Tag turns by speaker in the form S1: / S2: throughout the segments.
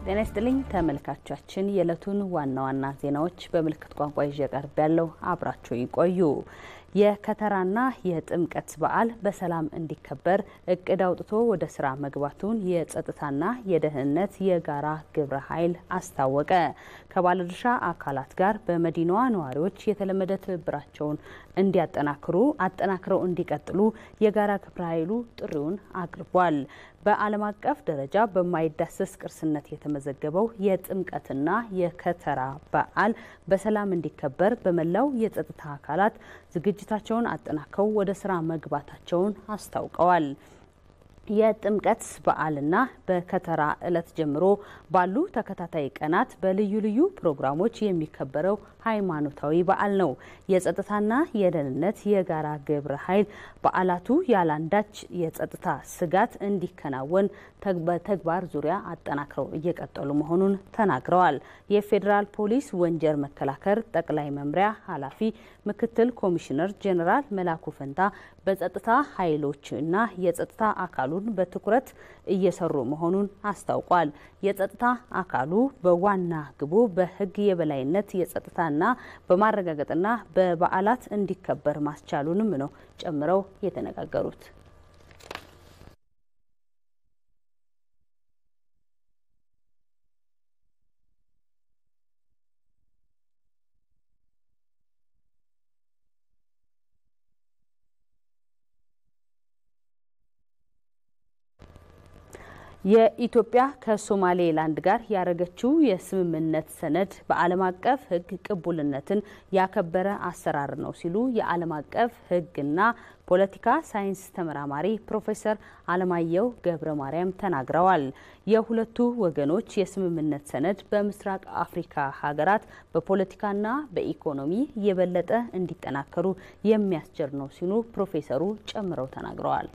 S1: ጤና ይስጥልኝ ተመልካቾቻችን፣ የዕለቱን ዋና ዋና ዜናዎች በምልክት ቋንቋ ይዤ ቀርብ ያለው አብራችሁ ይቆዩ። የከተራና የጥምቀት በዓል በሰላም እንዲከበር እቅድ አውጥቶ ወደ ስራ መግባቱን የጸጥታና የደህንነት የጋራ ግብረ ኃይል አስታወቀ። ከባለድርሻ አካላት ጋር በመዲናዋ ነዋሪዎች የተለመደ ትብብራቸውን እንዲያጠናክሩ አጠናክረው እንዲቀጥሉ የጋራ ግብረ ኃይሉ ጥሪውን አቅርቧል። በዓለም አቀፍ ደረጃ በማይዳሰስ ቅርስነት የተመዘገበው የጥምቀትና የከተራ በዓል በሰላም እንዲከበር በመላው የጸጥታ አካላት ዝግጅታቸውን አጠናክረው ወደ ስራ መግባታቸውን አስታውቀዋል። የጥምቀት በዓልና በከተራ ዕለት ጀምሮ ባሉ ተከታታይ ቀናት በልዩ ልዩ ፕሮግራሞች የሚከበረው ሃይማኖታዊ በዓል ነው። የጸጥታና የደህንነት የጋራ ግብረ ኃይል በዓላቱ ያለአንዳች የጸጥታ ስጋት እንዲከናወን በተግባር ዙሪያ አጠናክረው እየቀጠሉ መሆኑን ተናግረዋል። የፌዴራል ፖሊስ ወንጀል መከላከል ጠቅላይ መምሪያ ኃላፊ ምክትል ኮሚሽነር ጄኔራል መላኩ ፈንታ በጸጥታ ኃይሎችና የጸጥታ አካሉን በትኩረት እየሰሩ መሆኑን አስታውቋል። የጸጥታ አካሉ በዋና ግቡ በሕግ የበላይነት የጸጥታና በማረጋገጥና በበዓላት እንዲከበር ማስቻሉንም ነው ጨምረው የተነጋገሩት። የኢትዮጵያ ከሶማሌላንድ ጋር ያደረገችው የስምምነት ሰነድ በዓለም አቀፍ ሕግ ቅቡልነትን ያከበረ አሰራር ነው ሲሉ የዓለም አቀፍ ሕግና ፖለቲካ ሳይንስ ተመራማሪ ፕሮፌሰር አለማየሁ ገብረ ማርያም ተናግረዋል። የሁለቱ ወገኖች የስምምነት ሰነድ በምስራቅ አፍሪካ ሀገራት በፖለቲካና በኢኮኖሚ የበለጠ እንዲጠናከሩ የሚያስችል ነው ሲሉ ፕሮፌሰሩ ጨምረው ተናግረዋል።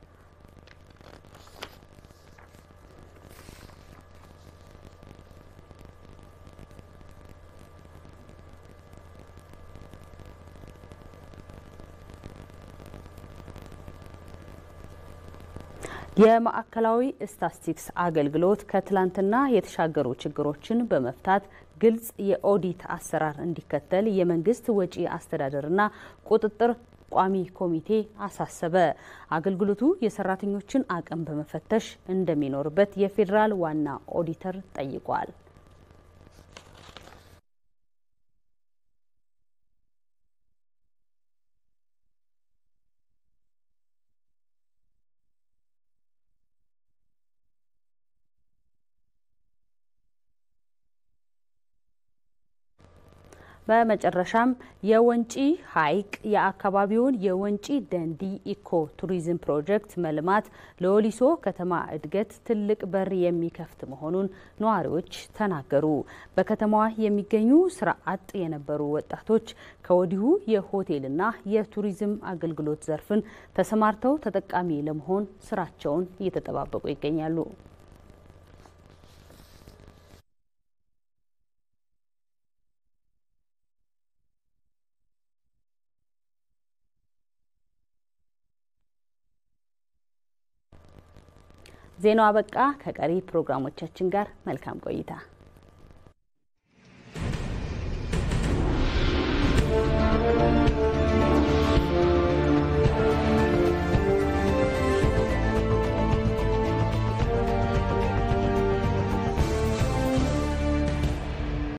S1: የማዕከላዊ ስታትስቲክስ አገልግሎት ከትላንትና የተሻገሩ ችግሮችን በመፍታት ግልጽ የኦዲት አሰራር እንዲከተል የመንግስት ወጪ አስተዳደርና ቁጥጥር ቋሚ ኮሚቴ አሳሰበ። አገልግሎቱ የሰራተኞችን አቅም በመፈተሽ እንደሚኖርበት የፌዴራል ዋና ኦዲተር ጠይቋል። በመጨረሻም የወንጪ ሐይቅ የአካባቢውን የወንጪ ደንዲ ኢኮ ቱሪዝም ፕሮጀክት መልማት ለወሊሶ ከተማ እድገት ትልቅ በር የሚከፍት መሆኑን ነዋሪዎች ተናገሩ። በከተማዋ የሚገኙ ስራ አጥ የነበሩ ወጣቶች ከወዲሁ የሆቴልና የቱሪዝም አገልግሎት ዘርፍን ተሰማርተው ተጠቃሚ ለመሆን ስራቸውን እየተጠባበቁ ይገኛሉ። ዜናው አበቃ። ከቀሪ ፕሮግራሞቻችን ጋር መልካም ቆይታ